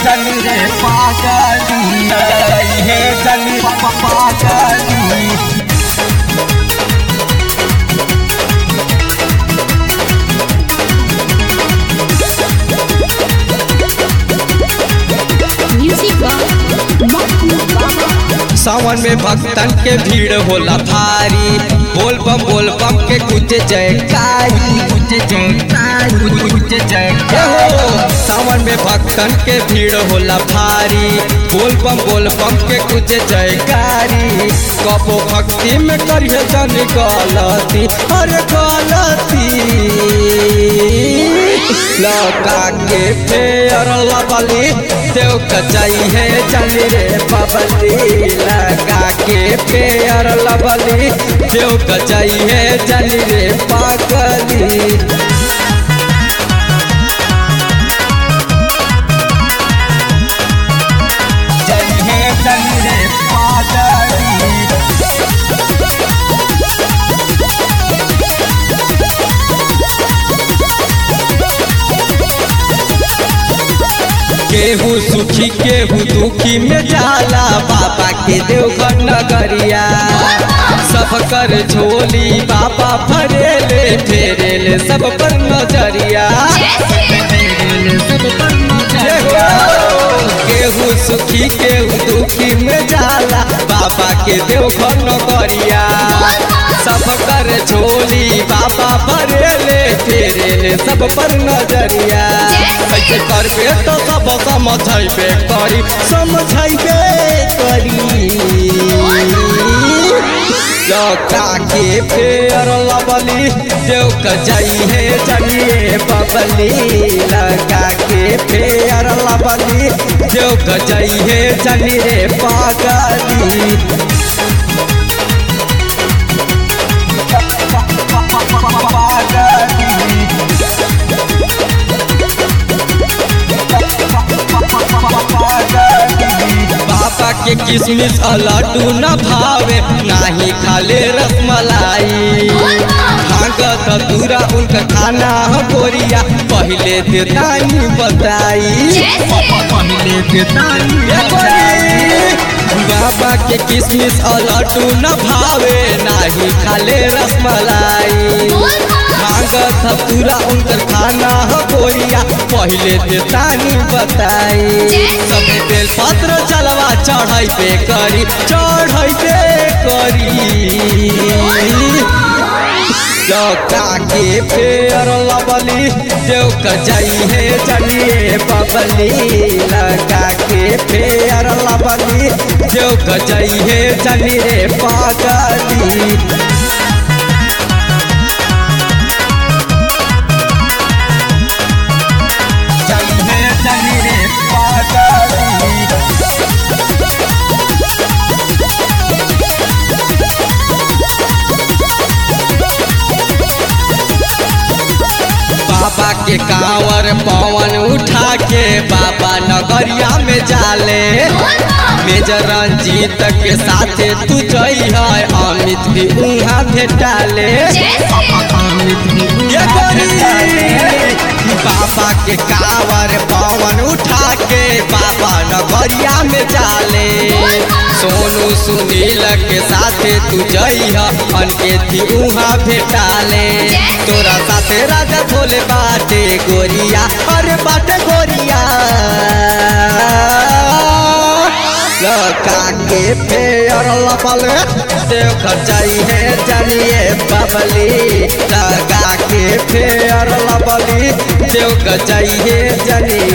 जन रे पागली जई है जन पागली Music by Maku Baba. सावन में भक्तन के भीड़ होला भारी बोल बम बोल बम के कुछ जयकारी कुछ जयकारी कुछ हे जयकारी हो सावन में भक्तन के भीड़ होला भारी बोल बम बोल बम के कुछ जयकारी कबो भक्ति में करिए जन गलती अरे गलती लौका के फेर लबली देव कचाई है जन रे बबली लगा के फेर लबली देव कचाई है जन रे पागली जई है जन रे पागली केहू सुखी केहू दुखी में जाला बाबा के देवघर नगरिया सब कर झोली बाबा भरेले फेरेले सब पर नजरिया केहू सुखी केहू दुखी में जाला बाबा के देवघर नगरिया सब कर झोली बाबा भरेले फेरेले सब पर नजरिया कैसे करबे तो सब समझैबे करी समझैबे करी लौका के फेर लबली देव कजई है जनिए बबली लगा के फेर लबली देव कजई है जनिए पागली बाबा के किसमिस आ लड्डू न भावे नाही खाले रसमलाई भागत दूरा उनका खाना ह गोरिया पहले देतानी बताई पहले देतानी ये गोरी, बाबा के किसमिस आ लड्डू न भावे नाही खाले रसमलाई भागत पूरा उनकर खाना हो गोरिया पहले देतानी बताई सब बेल पत्र चलवा चढ़ैबे करी चढ़ैबे करी चौका के फेर लबली देव कजई है जनिए बबली लगा के फेर लबली देव कजई है जनिए पागली जई है जन रे पागली बाबा के कांवर पवन उठा के बाबा नगरिया में जाले मेजर रंजीत के साथे तू जई है अमित भी उहाँ भेटाले ये गोरी, बाबा के कांवर पवन उठा के बाबा नगरिया में जाले सोनू सुनील के साथे तू जई है अनके थी उहाँ भेटाले तोरा साथे राजा भोले बाटे गोरिया अरे बाटे गोरिया लका के फेर लपल देव खचाई है जलिए बबली लगा के फेर लबली देव खचाई है जलिए